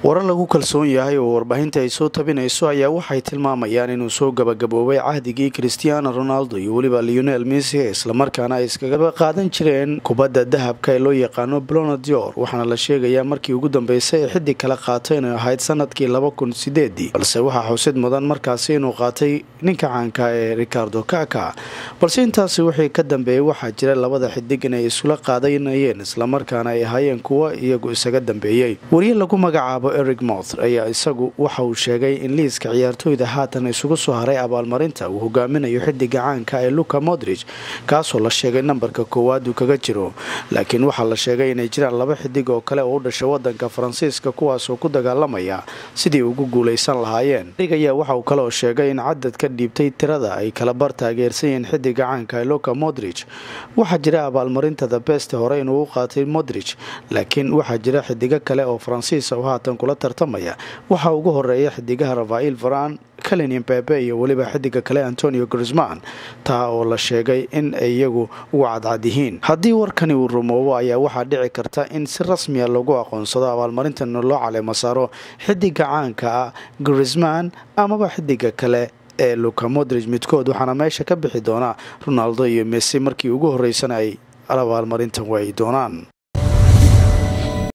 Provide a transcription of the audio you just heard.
warar lagu kalsoon yahay oo warbaahinta ay soo tabinayso ayaa waxay tilmaamayaan inuu soo gabagaboobay cahdigii christiano ronaldo iyo weliba leonel messi islamarkaana ay iskaga qaadan jireen kubadda dahabka ee loo yaqaano blonadior waxaana la sheegayaa markii ugu dambeysay ee xiddig kala qaatay inay ahayd sanadkii laba kun sideedii balse waxaa xusid mudan markaasi inuu qaatay ninka caanka ee ricardo kaka balse intaasi wixii ka dambeeyey waxaa jira labada xidig inay isula qaadanayeen islamarkaana ay ahaayeen kuwo iyagu isaga dambeeyey wariye lagu magacaabo eric moth ayaa isagu waxa uu sheegay in liiska ciyaartooyda haatan isugu soo haray abaalmarinta uu hogaaminayo xidiga caanka ee luka modrij kaasoo la sheegay nambarka koowaad uu kaga jiro laakiin waxaa la sheegay inay jiraan laba xidig oo kale oo u dhashay wadanka faransiiska kuwaasoo ku dagaalamaya sidii ugu guulaysan lahaayeen ig ayaa waxa uu kaleoo sheegay in cadad ka dhiibtay tirada ay kala bar taageersan yihiin xidiga caanka ee luka modrij waxaa jira abaalmarinta the best hore inuu u qaatay modrij laakiin waxaa jira xidigo kale oo faransiisa oo haatan kula tartamaya waxaa ugu horeeya xidigaha rafail varan kalinin bebe iyo weliba xidiga kale antonio grisman taa oo la sheegay in ay iyagu ugu cadcad yihiin haddii warkani uu rumoobo ayaa waxaa dhici karta in si rasmiya lagu aqoonsado abaalmarintan loo caleemo saaro xidiga caanka ah grisman amaba xidiga kale ee luka modrij midkood waxaana meesha ka bixi doonaa ronaldo iyo messi markii ugu horeysana ay abaalmarintan waayi doonaan